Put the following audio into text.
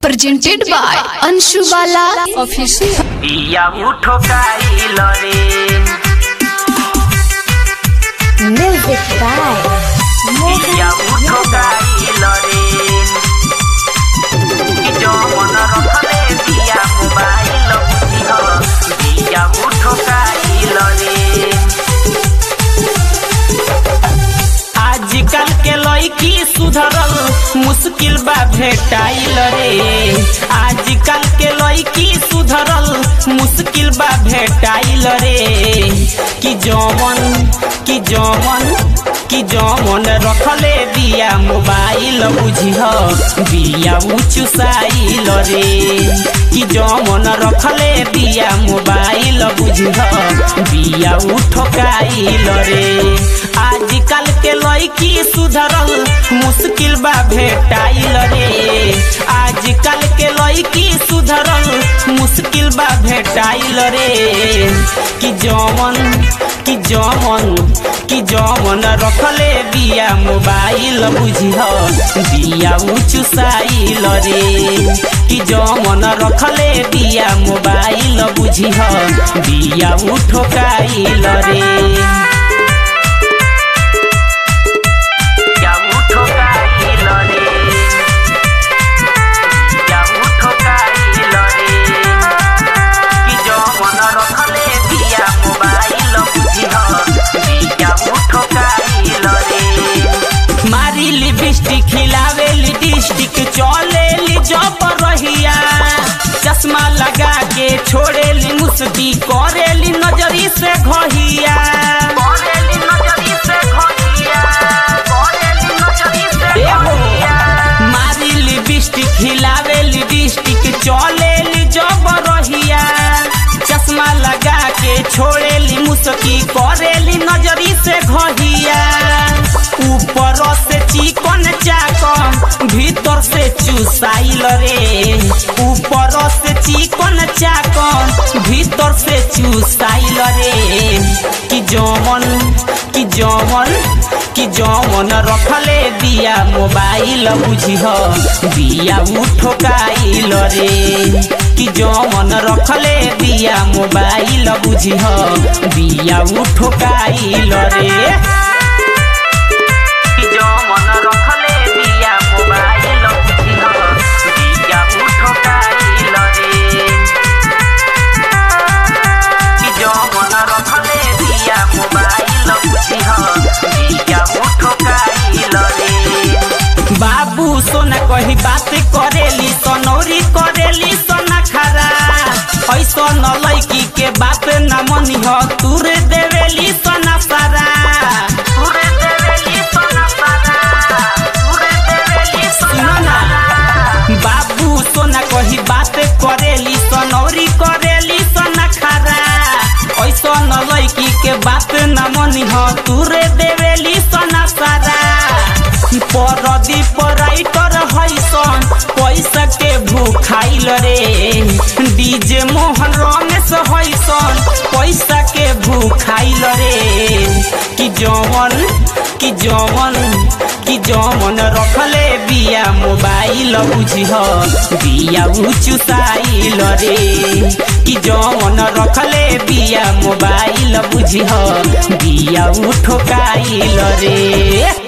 presented by Anshu Bala Official. बिया उठो काइल रे Music by बिया उठो काइल रे कि जो मन रखले बिया मोबाइल बुझिह बिया उठो काइल रे आजकल के लड़की सुधरल मुश्किल बा भेटाइल रे आजकल के लड़की सुधरल मुश्किल बा भेटाइल रे कि जौवन कि जौवन कि जौवन रखले बिया मोबाइल बुझिह बिया उचुसाइल रे कि जौवन रखले बिया मोबाइल बुझिह बिया उठकाइल रे आजकल के लड़की सुधरल मुश्किल बा भेटाइल रे आजकल के लड़की सुधरल मुश्किल बा भेटाइल रे कि जौवन कि जौवन कि जौवन रखले बिया मोबाइल बुझिह बिया उचुसाइल रे कि जौवन रखले बिया मोबाइल बुझिह बिया उठोकाइल रे या उठो काइल रे या उठो काइल रे कि जो मन रखले बिया मोबाइल बुझिह बिया उठो काइल रे मारी लिपस्टिक खिलावे लिपस्टिक चले ली जब रहिया चश्मा लगा के छोड़े ली मुस्ती करे ली नजरी से घहिया करे ली नजरी से घहिया करे ली नजरी से घहिया मारी लिपस्टिक खिलावे लिपस्टिक चले ली जब रहिया चश्मा लगा के छोड़े ली मुस्की करे ली नजरी से घहिया ऊपर से चिकन चाकन भीतर से चुसाइल रे ऊपर से चिकन चाकन भीतर से चुसाइल रे कि जौवन कि जौवन कि जौवन रखले बिया मोबाइल बुझिह बिया उठोकाइल रे कि जौवन रखले बिया मोबाइल बुझिह बिया उठोकाइल रे कि जो मन रखले बिया मोबाइल बुझिह बिया उठोकाइल रे कि जो मन रखले बिया मोबाइल बुझिह बिया उठोकाइल रे बाबू सोना कही बात करेली सनौरी करेली सोना खरा ऐसा न लैकी के बात न मनिह तुर देवेली सोना सारा तुर देवेली सोना सारा तुर देवेली सोना सारा बाबू सोना कही बात करेली सनौरी करेली सोना खरा ऐसा न लैकी के बात न मनिह तुर देवेली सोना सारा परदी पराइटर हैसन पैसा के भूखाइल रे डीजे मोहन रमेश हैसन पैसा के भूखाइल रे कि जवन कि जवन कि जवन रखले बिया मोबाइल बुझिह बिया उचुसाइल रे कि जवन रखले बिया मोबाइल बुझिह बिया उठोकाइल रे